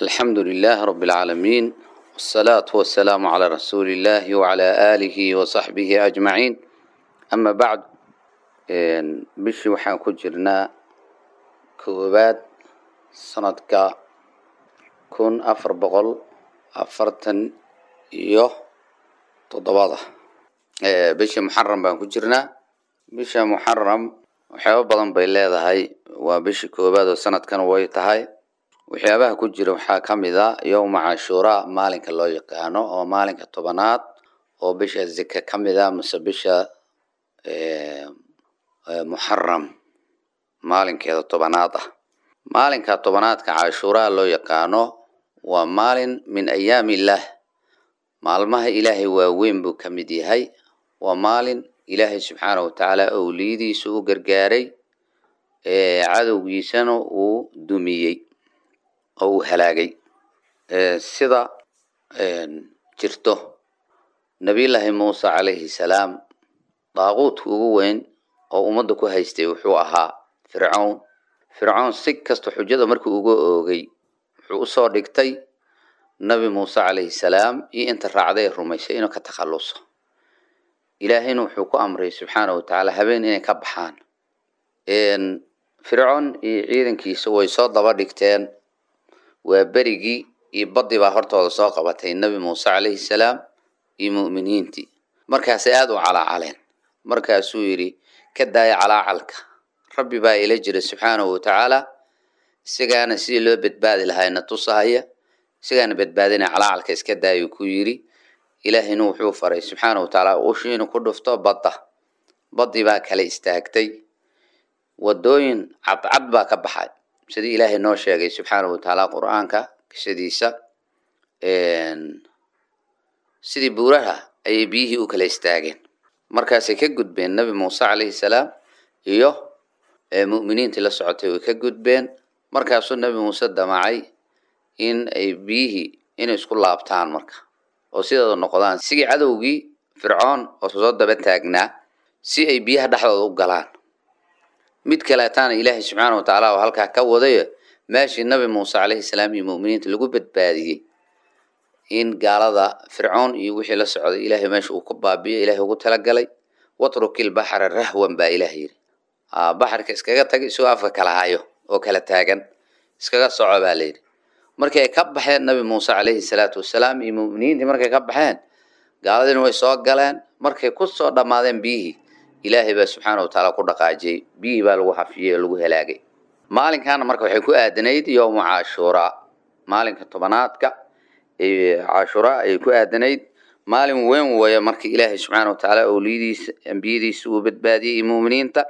الحمد لله رب العالمين والصلاة والسلام على رسول الله وعلى آله وصحبه أجمعين أما بعد بشي وحان كجرنا كوبات سندك كون أفر بغل أفرتن يو تضباضة بشي محرم بان كجرنا بشي محرم waxyaaba badan bay leedahay waa bishii koobaad oo sanadkan way tahay waxyaabaha ku jira waxaa ka mid a yowma cashuuraa maalinka loo yaqaano oo maalinka tobanaad oo bisha zika ka mid a mase bisha muxaram maalinkeeda tobanaad ah maalinka tobanaadka cashuuraa loo yaqaano waa maalin min ayaami illaah maalmaha ilaahay waaweyn buu ka mid yahay waa maalin ilaahay subxaanahu watacaala owliyadiisa u gargaaray cadowgiisana uu dumiyey oo uu halaagay sida jirto nabiyullaahi muuse calayhi salaam daaquudka ugu weyn oo ummadda ku haystay wuxuu ahaa fircown fircown si kasta xujada markii uga oogay wuxuu usoo dhigtay nabi muuse calayhi salaam iyo inta raacday ee rumaysay inuu ka takhalluso ilaahayna wuxuu ku amray subxaana watacaala habeen inay ka baxaan fircoon iyo ciidankiisa way soo daba dhigteen waa berigii iyo badii baa hortooda soo qabatay nebi muuse calayhi salaam iyo mu'miniintii markaasay aada u calaacaleen markaasuu yidhi ka daaya calaacalka rabbi baa ila jira subxaanahu watacaala isagaana sidii loo badbaadi lahaayna tusahaya isagaana badbaadina calaacalka iska daayuu ku yidhi ilaahayna wuxuu faray subxaana watacaala ushi inuu ku dhufto badda baddii baa kala istaagtay wadooyin cadcad baa ka baxay sidii ilaahay noo sheegay subxaana watacaala qur-aanka qisadiisa sidii buuraha ayay biyihii u kala istaageen markaasay ka gudbeen nebi muuse calayhi salaam iyo mu'miniintii la socotay way ka gudbeen markaasuu nebi muuse damacay in ay biyihii inay isku laabtaan marka oo sideeda noqdaan sigii cadowgii fircoon oo soo daba taagnaa si ay biyaha dhexdooda u galaan mid kaleetaana ilaahay subxaana watacaala oo halkaa ka wadayo meeshii nabi muuse calayhi salaam iyo mu'miniinta lagu badbaadiyey in gaalada fircoon iyo wixii la socday ilaahay meesha uu ku baabiyo ilahay ugu talagalay watrukil baxra rahwan baa ilaah yidhi baxarka iskaga tag isagoo afka kala hayo oo kala taagan iskaga soco baa layidhi markii ay ka baxeen nabi muuse calayhi salaatu wasalaam iyo mu'miniintii markay ka baxeen gaaladiina way soo galeen markay ku soo dhammaadeen biyihii ilaahay baa subxaana watacaala ku dhaqaajiyey biyihii baa lagu hafiyey oo lagu halaagay maalinkaana marka waxay ku aadanayd yowma cashuuraa maalinka tobanaadka cashuuraa ayay ku aadanayd maalin weyn weeye marka ilaahay subxaana watacaala owliyadiisa ambiyadiisa uu badbaadiyey iyo mu'miniinta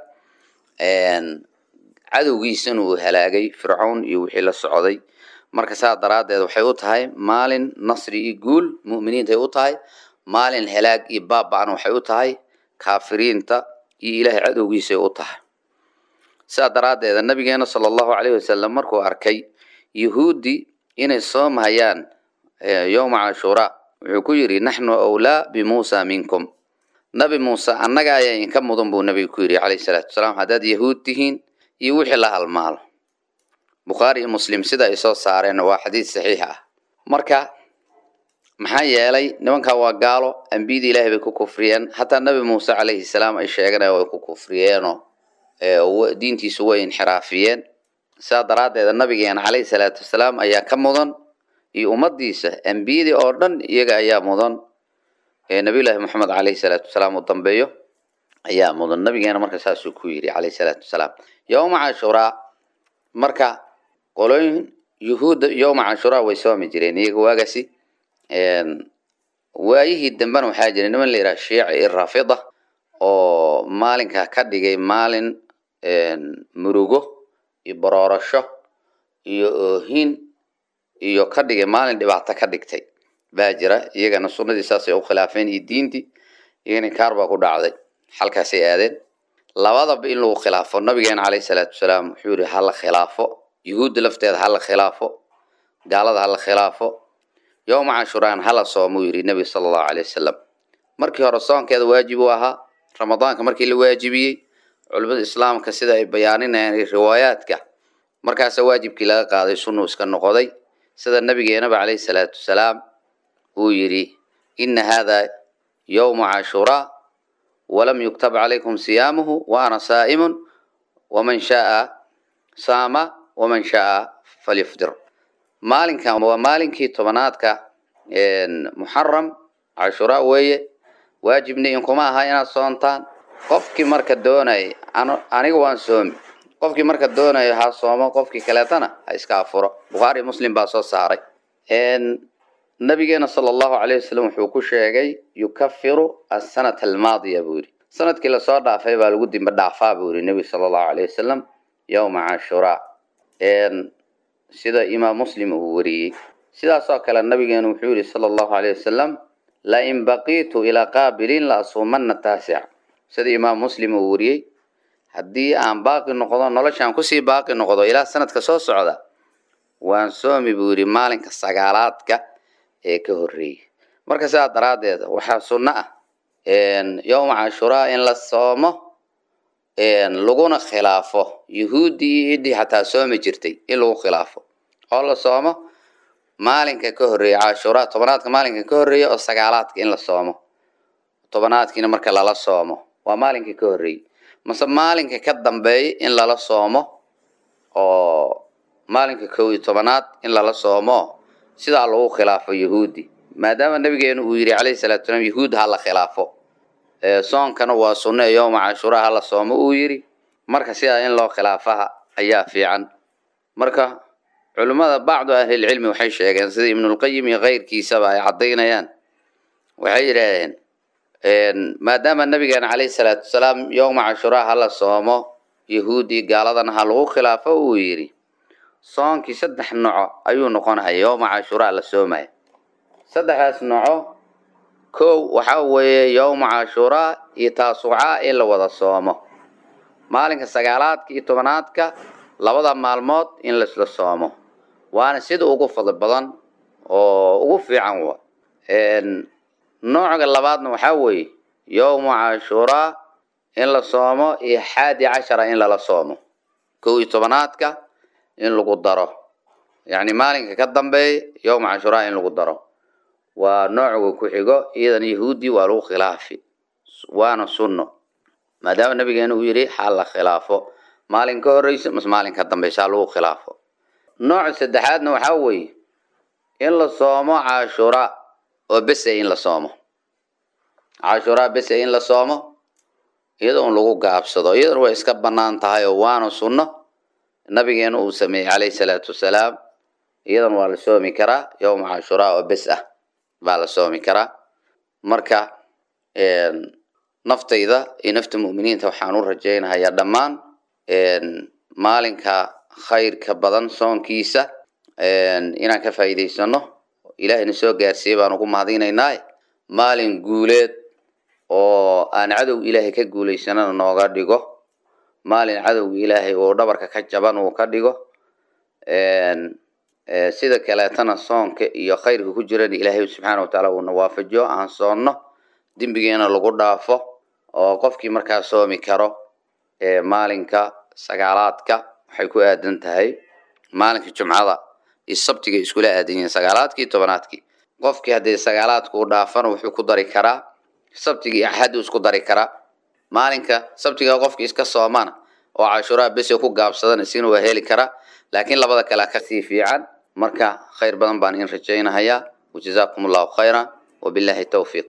cadowgiisana uu halaagay fircown iyo wixii la socday marka saa daraaddeed waxay u tahay maalin nasri iyo guul mu'miniintay u tahay maalin halaag iyo baaba-na waxay u tahay kaafiriinta iyo ilaahay cadowgiisay u tahay saa daraaddeeda nabigeena sala allahu calayhi wasalam markuu arkay yahuuddii inay soomhayaan yowma cashuuraa wuxuu ku yidhi naxnu awlaa bimuusa minkum nabi muuse annaga ayaa inka mudan buu nabiga ku yidhi calayhi salaatu wasalaam haddaad yahuud tihiin iyo wixii la halmaalo bukhaari iyo muslim sida ay soo saareen waa xadiid saxiix ah marka maxaa yeelay nimankaa waa gaalo ambiyadii ilaahay bay ku kufriyeen hataa nabi muuse calayhi salaam ay sheeganaya way ku kufriyeenoo diintiisu way inxiraafiyeen sidaa daraaddeeda nabigeena calayhi salaatu wasalaam ayaa ka mudan iyo ummadiisa ambiyadii oo dhan iyaga ayaa mudan nabiyullaahi moxamed calayhi salaatu wasalaam uu dambeeyo ayaa mudan nabigeena marka saasuu ku yidhi calayhi salaatu wasalaam yowma cashuraa marka qolooyin yuhuudda yowma cashuraa way soomi jireen iyaga waagasi waayihii dambena waxaa jira niman la yidhaha shiici iyo rafida oo maalinka ka dhigay maalin murugo iyo baroorasho iyo oohin iyo ka dhigay maalin dhibaato ka dhigtay baa jira iyagana sunnadii saasay u khilaafeen iyo diintii iyagana kaar baa ku dhacday halkaasay aadeen labadaba in lagu khilaafo nabigeena calayhi salaatu wasalaam wuxuu yihi hala khilaafo yuhuudda lafteeda hala khilaafo gaalada hala khilaafo yowma cashuraan hala soomuu yidhi nebiga sala allahu calay wasalam markii hore soonkeeda waajib uu ahaa ramadaanka markii la waajibiyey culimada islaamka sida ay bayaaninayaan riwaayaadka markaasa waajibkii laga qaaday sunnu iska noqoday sida nabigeenaba calayhi salaatu wasalaam uu yidhi ina hada yowmu cashuraa walam yuktab calaykum siyaamuhu wa ana saa'imun waman shaaa saama waman shaaa falyufdir maalinkan waa maalinkii tobanaadka muxaram cashuraa weeye waajibni inkuma aha inaad soontaan qofkii marka doonay aniga waan soomi qofkii marka doonayo ha soomo qofkii kaleetana ha iska afuro bukhaari muslim baa soo saaray nabigeena sala allahu calayh wasalam wuxuu ku sheegay yukafiru asanata almaadiya buu yidhi sanadkii lasoo dhaafay baa lagu dimba dhaafaa buu yidhi nebi sala allahu calayh wasalam yowma cashuraa sida imaam muslim uu wariyey sidaasoo kale nabigeenu wuxuu yidhi sala allahu calayh wasalam lain baqiitu ilaa qaabilin la asuumana taasic sida imaam muslim uu wariyey haddii aan baaqi noqdo noloshaan kusii baaqi noqdo ilaa sanadka soo socda waan soomi buu yidhi maalinka sagaalaadka ee ka horreeyay marka sidaa daraaddeed waxaa sunno ah yowma cashuraa in la soomo laguna khilaafo yuhuuddii iyo idii xataa soomi jirtay in lagu khilaafo oo la soomo maalinka ka horreeya cashuraa tobanaadka maalinka ka horreeya oo sagaalaadka in la soomo tobanaadkiina marka lala soomo waa maalinkii ka horreeyey mase maalinka ka dambeeya in lala soomo oo maalinka kow iyo tobanaad in lala soomo sidaa lagu khilaafo yahuudi maadaama nabigeenu uu yidhi calayhi salatu salaam yahuud ha la khilaafo soonkana waa sunno ee yowma cashuraa ha la soomo uu yidhi marka sidaa in loo khilaafaha ayaa fiican marka culimmada bacdu ahlilcilmi waxay sheegeen sida ibnulqayim iyo keyrkiisaba ay caddaynayaan waxay yidhaahdeen maadaama nabigeena calayhi salaatu wasalaam yowma cashuraa ha la soomo yahuudi gaaladana ha lagu khilaafo uu yidhi soonkii saddex noco ayuu noqonaya yowma cashuraa la soomaya saddexdaas noco kow waxaa weeye yowma cashuraa iyo taasucaa in la wada soomo maalinka sagaalaadka iyo tobanaadka labada maalmood in laisla soomo waana sida ugu fadli badan oo ugu fiican wa nooca labaadna waxaa weeye yowma cashuraa in la soomo iyo xaadi cashara in lala soomo kow iyo tobanaadka in lagu daro yacni maalinka ka dambeeya yowma cashuraa in lagu daro waa nooca ku xigo iyadan yahuudi waa lagu khilaafi waana sunno maadaama nabigeena uu yidhi ha la khilaafo maalin ka horreysa mase maalin ka dambeysa ha lagu khilaafo nooca saddexaadna waxaa weeye in la soomo cashuraa oo bese in la soomo cashuraa bese in la soomo iyadoon lagu gaabsado iyadan way iska bannaan tahay oo waana sunno nabigeena uu sameeyey calayhi salaatu wasalaam iyadan waa la soomi karaa yowma cashuraa oo bes ah baa la soomi karaa marka naftayda iyo nafta mu'miniinta waxaan u rajaynahayaa dhammaan maalinka khayrka badan soonkiisa inaan ka faa'iidaysano ilaahayna soo gaarsiiyey baan ugu mahadinaynaa maalin guuleed oo aan cadow ilaahay ka guulaysanana nooga dhigo maalin cadowga ilaahay uu dhabarka ka jaban uu ka dhigo sida kaleetana soonka iyo khayrka ku jirana ilaahay subxaana watacaala uuna waafajiyo aan soonno dembigeena lagu dhaafo oo qofkii markaa soomi karo maalinka sagaalaadka waxay ku aadan tahay maalinka jumcada iyo sabtiga iskula aadan yihiin sagaalaadkii tobanaadkii qofkii haddii sagaalaadka u dhaafana wuxuu ku dari karaa sabtiga iyo axaddu isku dari karaa maalinka sabtiga qofkii iska soomana oo cashuraa bese ku gaabsadana isina waa heli karaa laakiin labada kale kasii fiican marka khayr badan baan in rajaynahayaa wajazaakum allahu khayra wabillahi towfiiq